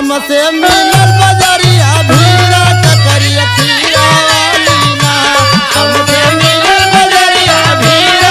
हमसे मिलल बजरिया भीड़ा ककरिया खीरा वाली ना हमसे मिलल बजरिया भीड़ा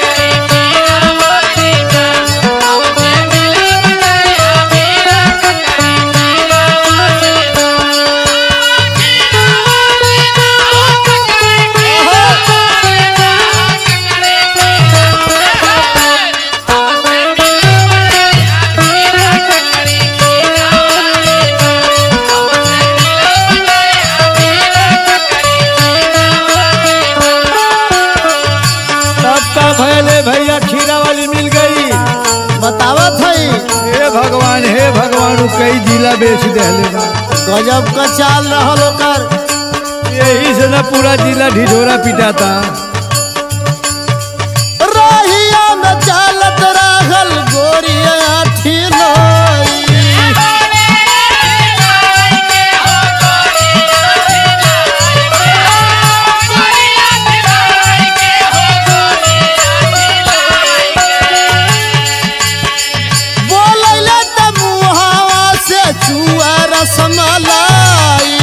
तब का भैले भैया खीरा वाली मिल गई बतावत हई हे भगवान हे भगवान उ कई जिला बेच देले बा गजब का चाल रहल ओकर यही से ना पूरा जिला ढिढोरा पिटाता रहिया में चालत रहल गोरिया ठिलोई बोलैले त मुहावा से चुआ रसमलाई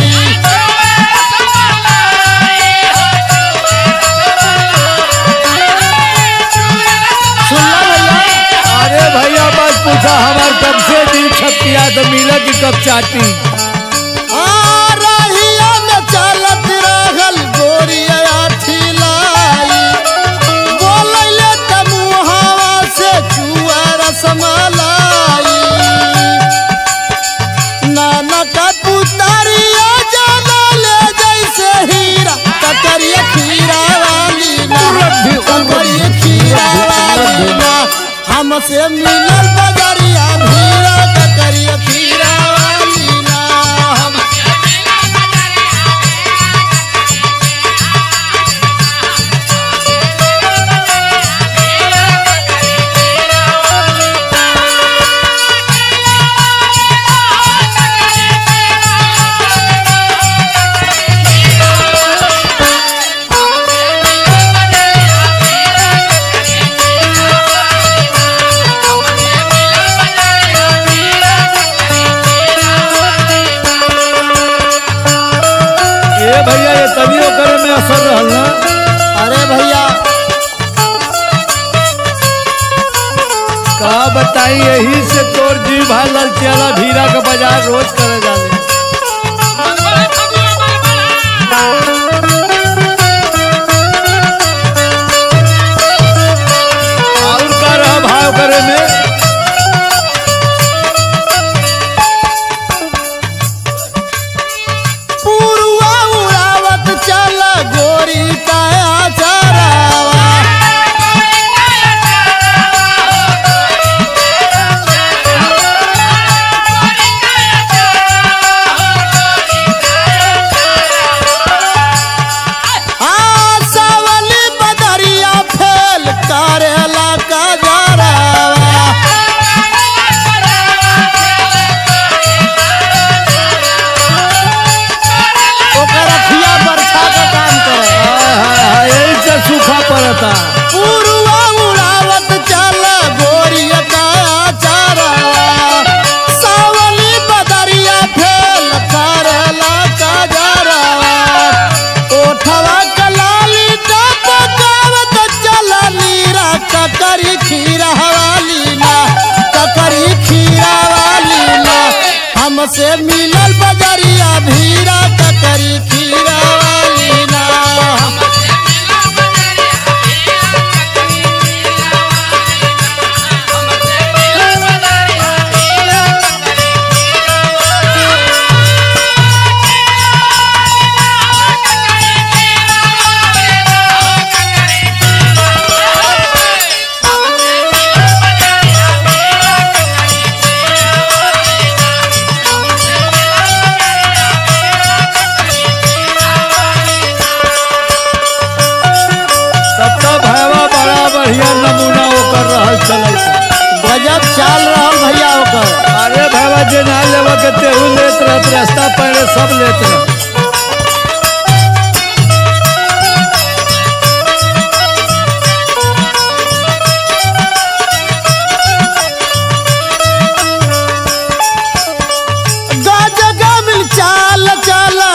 सुनला भैया अरे भैया बस पूछा हमार कब से दिल छपिया तो मिला कि कब चाटी आ रहिया में चालत रहल गोरिया ठिलाई बोलैले त मुहावा से चुआ रसमलाई नाना का पुतरिया जाना ले जैसे हीरा ककरिया खीरा वाली ना ककरिया खीरा वाली ना हमसे मिलल बजरिया भीरा ककरिया खीरा वाली ना हम ये भैया ये तनियो करे में असर रहल ना अरे भैया का बताई यही से तोर जी भाई ललचियाला भीरा का बाजार रोज करे जाले और का रहा भाव करे में पुरुआ उड़ावत चल गोरी काया चरावा आ सावली बदरिया फेल करेला का जरावा ओकर अखिया बरछा का काम करे हाय हाय हाय यही से सूखा पड़ता पुरुआ उड़ावत चल गोरिया काया चरावा सावली बदरिया फेल करेला का जरावा ओठवा कलाली का पकावत चल नीरा ककरी खीरा वाली ना ककरी खीरा वाली ना हमसे मिलल बजरिया भीरा ककरी खीरा वाली ना तब तो भैया बड़ा बढ़िया नमूना ओकर रहल चलल गजब चाल रहल भैया ओकर अरे भैया जे ना लेवा के तेहू लेत रहत रास्ता पहले सब लेत रह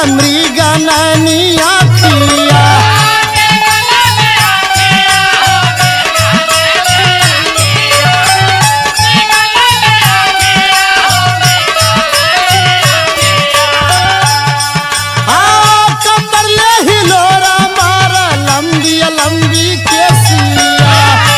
मृग नैनिया खिया आ कमर ले हिलोरा मारा लंबी लंबी केसिया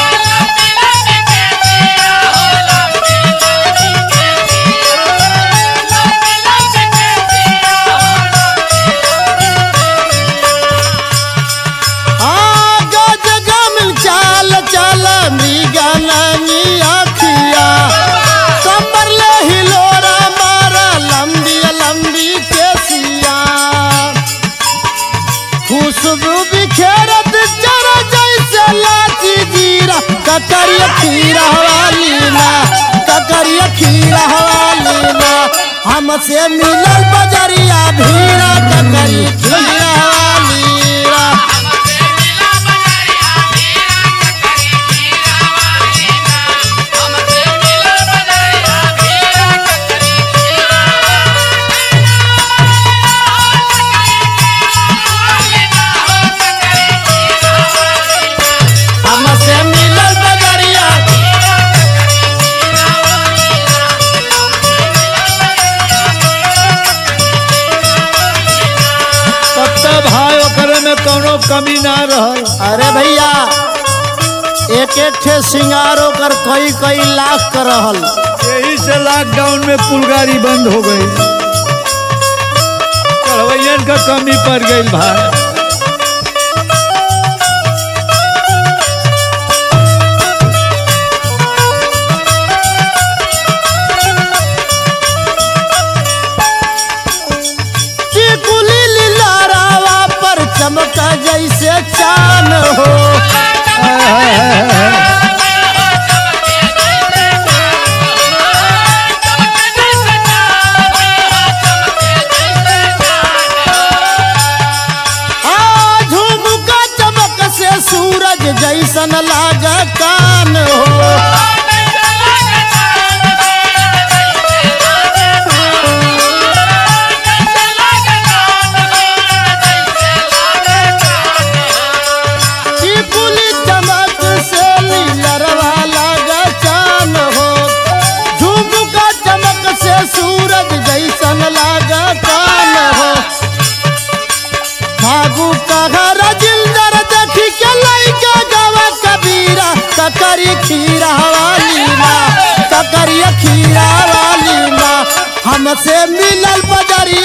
आ गज गमिल चाल चाल मृग नैनिया खिया कमर ले हिलोरा मारा लंबी लंबी केसिया खुशबू बिखेरत जरा जैसे लाची जीरा ककरिया खीरा वाली ना ककरिया खीरा वाली ना हमसे मिलल बजरिया भीरा ककरी खीरा वाली ना हमसे मिलल बजरिया तब तक भाई ओकरे में कोनो कमी ना रहल अरे भैया एक एक ठे सिंगार ओकर कई कई लाख कर रहल यही से लॉकडाउन में पुलगारी बंद हो गई चढ़वैयन का कमी पड़ गई भाई चिकुली लारावा पर चमका जैसे चान हो आ झुमका चमक से सूरज जैसन लाग कान हो चिकुली चमक से नीलरवा लाग चान हो झुमका चमक से सूरज जैसन लाग कान हो फागु कहर जिंदर देखी के लइका गवा कबीरा ककरी खीरा वाली माँ ककरी खीरा वाली माँ हमसे मिलल बजरिया